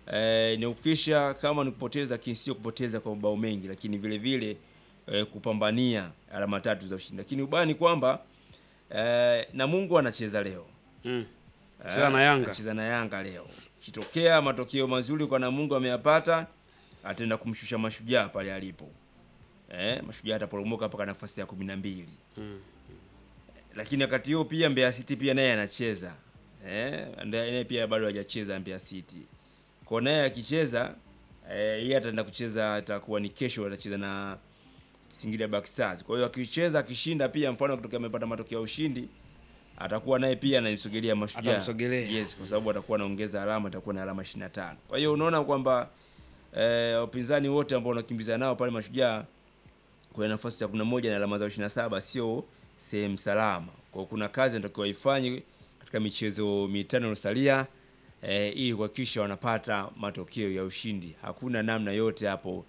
eh, ni ukisha kama ni kupoteza, lakini sio kupoteza kwa mabao mengi, lakini vile vile eh, kupambania alama tatu za ushindi. Lakini ubaya ni kwamba eh, Namungo anacheza leo Mm. Cheza na Yanga. Anacheza na Yanga leo. Kitokea matokeo mazuri kwa Namungo ameyapata, ataenda kumshusha Mashujaa pale alipo. Eh, Mashujaa ataporomoka mpaka nafasi ya kumi na mbili. Mm. Lakini wakati huo pia Mbeya City pia naye anacheza. Eh, naye pia bado hajacheza Mbeya City. Kwa naye akicheza eh, yeye ataenda kucheza atakuwa ni kesho atacheza na Singida Black Stars. Kwa hiyo akicheza akishinda pia mfano kutokea amepata matokeo ya ushindi atakuwa naye pia anamsogelea Mashujaa. Atamsogelea. Yes, kwa sababu atakuwa anaongeza alama, atakuwa na alama 25. Kwa hiyo unaona kwamba eh, wapinzani wote ambao wanakimbizana nao pale Mashujaa kwenye nafasi ya 11 na alama zao 27 sio sehemu salama. Kwa hiyo kuna kazi inatakiwa ifanye katika michezo mitano iliyosalia eh, ili kuhakikisha wanapata matokeo ya ushindi. Hakuna namna yote hapo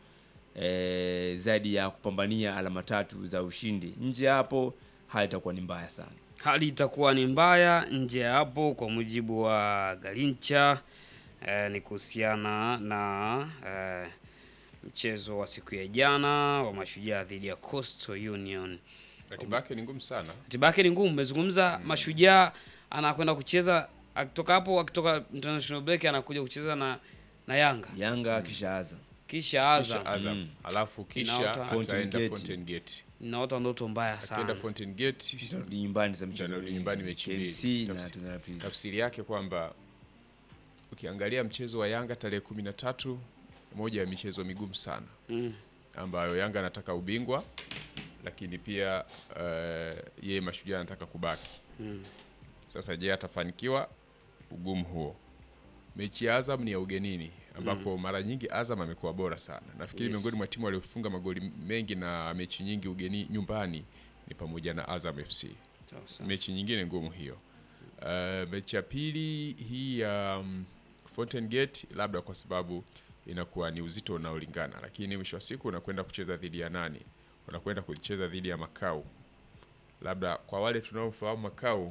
eh, zaidi ya kupambania alama tatu za ushindi. Nje ya hapo hali itakuwa ni mbaya sana. Hali itakuwa ni mbaya nje ya hapo, kwa mujibu wa Galincha eh, ni kuhusiana na eh, mchezo wa siku ya jana wa Mashujaa dhidi ya Coastal Union. Ratiba yake ni ngumu sana. Ratiba yake ni ngumu. Umezungumza Mashujaa anakwenda kucheza akitoka hapo, akitoka international break anakuja kucheza na na Yanga Yanga kishaanza kisha Azam. Kisha Azam. Mm. Alafu kisha Inaota- Fountain ataenda Gate. Fountain Gate. Naota ndoto mbaya Akienda sana. Fountain Gate Tutarudi nyumbani za mchezo Tutarudi mwingine. nyumbani mechi mbili. KMC na Tafsi- Tanzania Prisons. tafsiri yake kwamba ukiangalia mchezo wa Yanga tarehe kumi na tatu moja ya michezo migumu sana Mm. ambayo Yanga anataka ubingwa lakini pia uh, yeye Mashujaa anataka kubaki. Mm. Sasa je, atafanikiwa ugumu huo? Mechi ya Azam ni ya ugenini ambako mara nyingi Azam amekuwa bora sana. Nafikiri Yes. miongoni mwa timu waliofunga magoli mengi na mechi nyingi ugeni nyumbani ni pamoja na Azam FC. Sasa. Mechi nyingine ngumu hiyo. Uh, mechi ya pili hii ya um, Fountain Gate labda kwa sababu inakuwa ni uzito unaolingana, lakini mwisho wa siku unakwenda kucheza dhidi ya nani? Unakwenda kucheza dhidi ya Makau. Labda kwa wale tunaofahamu Makau,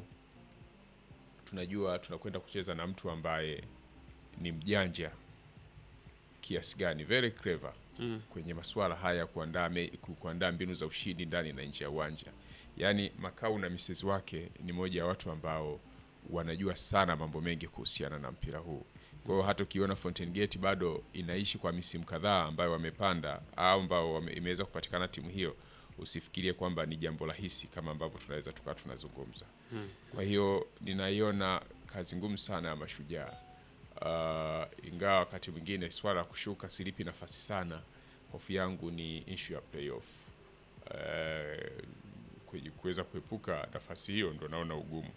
tunajua tunakwenda kucheza na mtu ambaye ni mjanja kiasi gani, very clever Mm. kwenye masuala haya ya kuandaa me- ku- kuandaa mbinu za ushindi ndani na nje ya uwanja. Yaani Makau na misezi wake ni moja ya watu ambao wanajua sana mambo mengi kuhusiana na mpira huu. Kwa hiyo hata ukiona Fountain Gate bado inaishi kwa misimu kadhaa ambayo wamepanda au ambao wame, imeweza kupatikana timu hiyo, usifikirie kwamba ni jambo rahisi kama ambavyo tunaweza tukawa tunazungumza. Kwa hiyo ninaiona kazi ngumu sana ya Mashujaa. Uh, ingawa wakati mwingine swala la kushuka silipi nafasi sana, hofu yangu ni issue ya playoff. Uh, kwe- kuweza kuepuka nafasi hiyo ndo naona ugumu.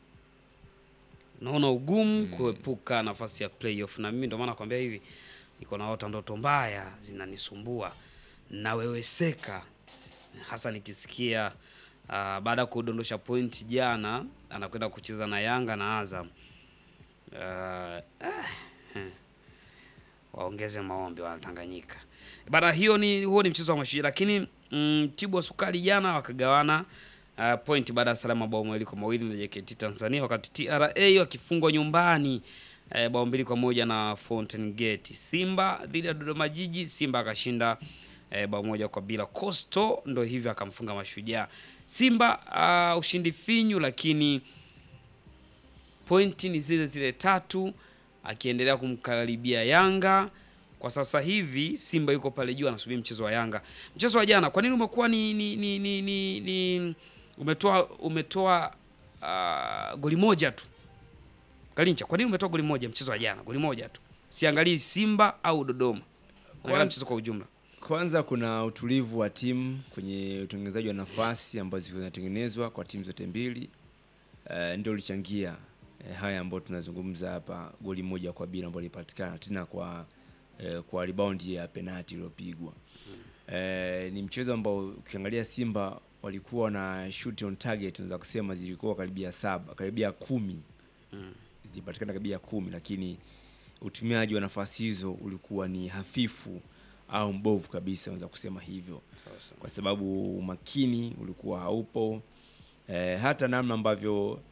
naona ugumu kuepuka nafasi ya playoff, na mimi ndio maana nakwambia hivi, niko naota ndoto mbaya zinanisumbua, naweweseka, hasa nikisikia uh, baada ya kudondosha pointi jana anakwenda kucheza na Yanga na Azam. Uh, ah, hmm. waongeze maombi wanatanganyika bana. Hiyo ni huo ni mchezo wa Mashujaa, lakini mm, Tibwa Sukari jana wakagawana uh, point baada ya salama bao mawili kwa mawili na JKT Tanzania, wakati TRA wakifungwa nyumbani uh, bao mbili kwa moja na Fountain Gate. Simba dhidi ya Dodoma Jiji, Simba akashinda uh, bao moja kwa bila. Coastal ndo hivyo akamfunga Mashujaa. Simba uh, ushindi finyu, lakini pointi ni zile zile tatu, akiendelea kumkaribia Yanga. Kwa sasa hivi Simba yuko pale juu anasubiri mchezo wa Yanga. Mchezo wa jana kwa nini umekuwa ni, ni, ni, ni, ni, ni umetoa umetoa uh, goli moja tu Galincha, kwa nini umetoa goli moja mchezo wa jana? Goli moja tu, siangalii Simba au Dodoma, naangalia Kwanza- mchezo kwa ujumla. Kwanza kuna utulivu wa timu kwenye utengenezaji wa nafasi ambazo zinatengenezwa kwa timu zote mbili uh, ndio ulichangia uh, haya ambayo tunazungumza hapa, goli moja kwa bila ambayo ilipatikana tena kwa uh, kwa rebound ya penalti iliyopigwa. Uh, ni mchezo ambao ukiangalia Simba walikuwa na shoot on target, unaweza kusema zilikuwa karibia saba, karibia kumi zilipatikana karibia kumi, lakini utumiaji wa nafasi hizo ulikuwa ni hafifu au mbovu kabisa, unaweza kusema hivyo, kwa sababu umakini ulikuwa haupo. E, hata namna ambavyo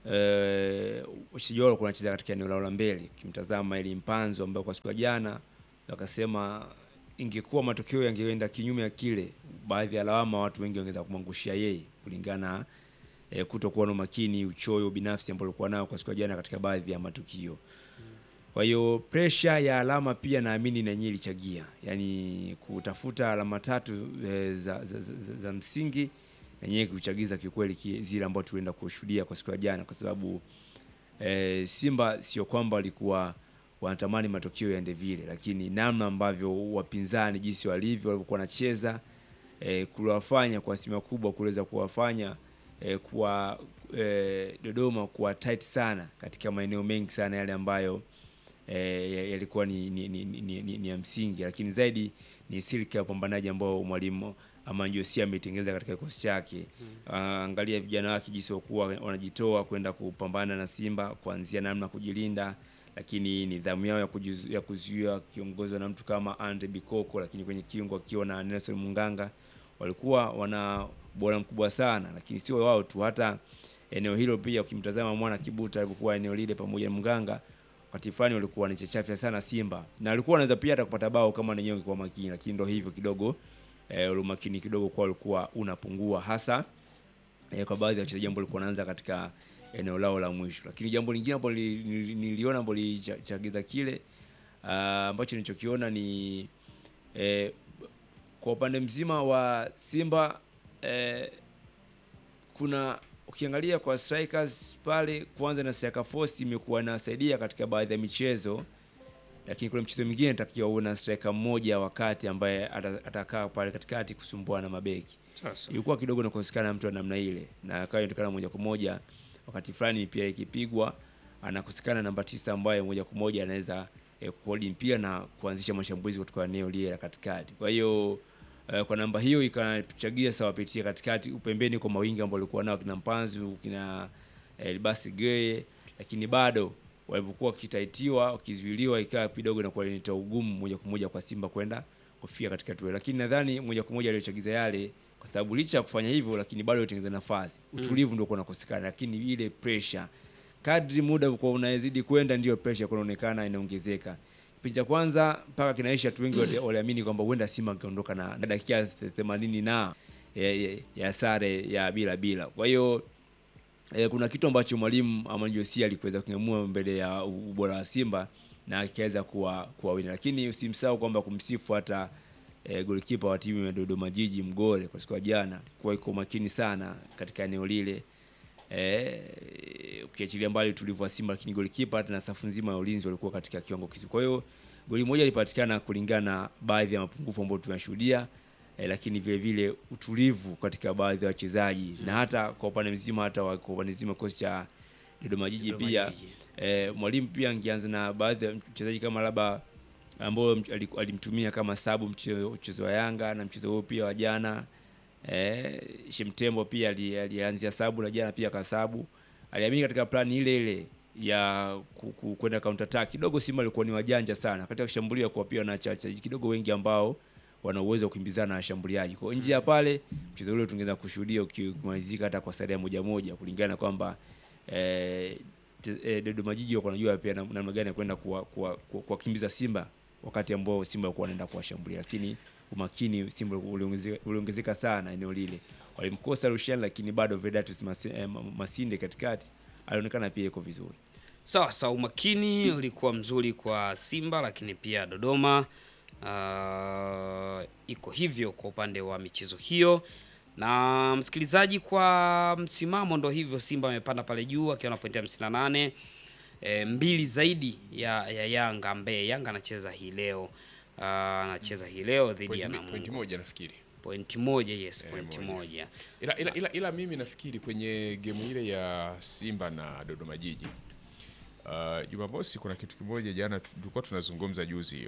eh, wachezaji wao walikuwa wanacheza katika eneo lao la mbele. Kimtazama ili Mpanzo ambayo kwa siku ya jana wakasema ingekuwa matokeo yangeenda kinyume ya kile, baadhi ya lawama watu wengi wangeweza kumwangushia yeye kulingana eh, kutokuwa na umakini, uchoyo binafsi ambao alikuwa nao kwa siku ya jana katika baadhi ya matukio. Kwa hiyo presha ya alama pia naamini na yenyewe ilichagia, yaani kutafuta alama tatu e, za, za, za, za, za msingi na yenyewe kuchagiza kiukweli ki- zile ambazo tulienda kushuhudia kwa siku ya jana, kwa sababu e, Simba sio kwamba walikuwa wanatamani matokeo yaende vile, lakini namna ambavyo wapinzani jinsi walivyo walivyokuwa wanacheza e, kuwafanya kwa asilimia kubwa kuweza kuwafanya e, kuwa e, Dodoma kuwa tight sana katika maeneo mengi sana yale ambayo e, yalikuwa ni, ni, ni, ni, ni, ni, ni ya msingi, lakini zaidi ni silika ya upambanaji ambao mwalimu Amanjosia ameitengeneza katika kikosi chake. Uh, angalia vijana wake jinsi wakuwa wanajitoa kwenda kupambana na Simba, kuanzia namna ya kujilinda, lakini nidhamu yao ya, kujizu, ya kuzuia kiongozwa na mtu kama Andre Bikoko, lakini kwenye kiungo akiwa na Nelson Munganga walikuwa wana bora mkubwa sana, lakini sio wao tu, hata eneo hilo pia ukimtazama mwana Kibuta alipokuwa eneo lile pamoja na Mganga wakati fulani walikuwa wanachechafya sana Simba na walikuwa wanaweza pia hata kupata bao kama wenyewe kwa makini, lakini ndio hivyo kidogo eh, ule umakini kidogo kwa ulikuwa unapungua hasa eh, kwa baadhi ya wachezaji ambao walikuwa wanaanza katika eneo lao la mwisho. Lakini jambo lingine ambalo nili- nili- niliona ambalo lilichagiza kile ah, ambacho nilichokiona ni eh, kwa upande mzima wa Simba eh, kuna ukiangalia kwa strikers pale, kwanza na striker force imekuwa inasaidia katika baadhi ya michezo, lakini kuna mchezo mwingine natakiwa una striker mmoja wakati ambaye ata- atakaa pale katikati kusumbua na mabeki Sasa. ilikuwa kidogo nakosekana mtu wa namna ile, na akawa inatokana moja kwa moja wakati fulani pia ikipigwa anakosekana namba tisa ambaye moja kwa moja anaweza eh, kuhold mpira na kuanzisha mashambulizi kutoka eneo lile la katikati. Kwa hiyo eh, kwa namba hiyo ikachagia sawa pitia katikati upembeni kwa mawingi ambao walikuwa nao kina Mpanzu kina eh, Basi Geye, lakini bado walipokuwa wakitaitiwa wakizuiliwa, ikawa kidogo inakuwa inaleta ugumu moja kwa moja kwa Simba kwenda kufika katika tuwe, lakini nadhani moja kwa moja aliyochagiza yale, kwa sababu licha ya kufanya hivyo, lakini bado alitengeneza nafasi, utulivu ndio unakosekana, lakini ile pressure kadri muda kwa unazidi kwenda, ndio pressure kunaonekana inaongezeka. Kipindi cha kwanza mpaka kinaisha, watu wengi wali- waliamini kwamba huenda Simba angeondoka na na dakika 80 na ya, ya, ya sare ya bila bila. Kwa hiyo eh, kuna kitu ambacho mwalimu Amani Josia alikuweza kung'amua mbele ya ubora wa Simba na akaweza kuwa kuwawina, lakini usimsahau kwamba kumsifu hata eh, golikipa wa timu ya Dodoma Jiji Mgore kwa siku ya jana, kwa iko makini sana katika eneo lile eh, ukiachilia mbali utulivu wa Simba, lakini golikipa hata na safu nzima ya ulinzi walikuwa katika kiwango kizuri. Kwa hiyo goli moja lilipatikana kulingana na baadhi ya mapungufu ambayo tunashuhudia eh, lakini vile vile utulivu katika baadhi ya wachezaji na hata kwa upande mzima hata wa- kwa upande mzima kikosi cha Dodoma Jiji Dodoma pia Jiji. eh, mwalimu pia angeanza na baadhi ya mchezaji kama labda ambao mch- aliku- alimtumia kama sabu mchezo mchezo wa Yanga na mchezo huo pia wa jana eh, Shemtembo pia ali- alianzia sabu na jana pia kasabu. Aliamini katika plani ile ile ya ku- ku- kwenda counter attack. Kidogo Simba alikuwa ni wajanja sana katika kushambulia, kwa pia na wachezaji kidogo wengi ambao wana uwezo wa kukimbizana na washambuliaji. Kwa hiyo nje ya pale mchezo ule tungeweza kushuhudia uki- ukimalizika hata kwa sare ya moja moja kulingana na kwamba eh, te- eh, Dodoma Jiji wako wanajua pia nam- namna gani ya kwenda kuwakimbiza kuwa, kuwa, kuwakimbiza Simba wakati ambao Simba walikuwa wanaenda kuwashambulia, lakini umakini Simba uliongezeka uliongezeka sana eneo lile. Walimkosa Rushan, lakini bado Vedatus Masi- eh, Ma- Masinde katikati alionekana pia iko vizuri. Sawa sawa, umakini ulikuwa mzuri kwa Simba, lakini pia Dodoma uh, iko hivyo kwa upande wa michezo hiyo. Na msikilizaji, kwa msimamo ndo hivyo, Simba amepanda pale juu akiwa na pointi 58 e, mbili zaidi ya, ya Yanga ambaye Yanga anacheza hii leo uh, anacheza hii leo dhidi ya Point- point Namungo. moja nafikiri Pointi moja, yes, Eh, pointi moja. moja. ila, ila, ila, ila mimi nafikiri kwenye gemu ile ya Simba na Dodoma Jiji uh, Jumamosi kuna kitu kimoja jana tulikuwa tunazungumza juzi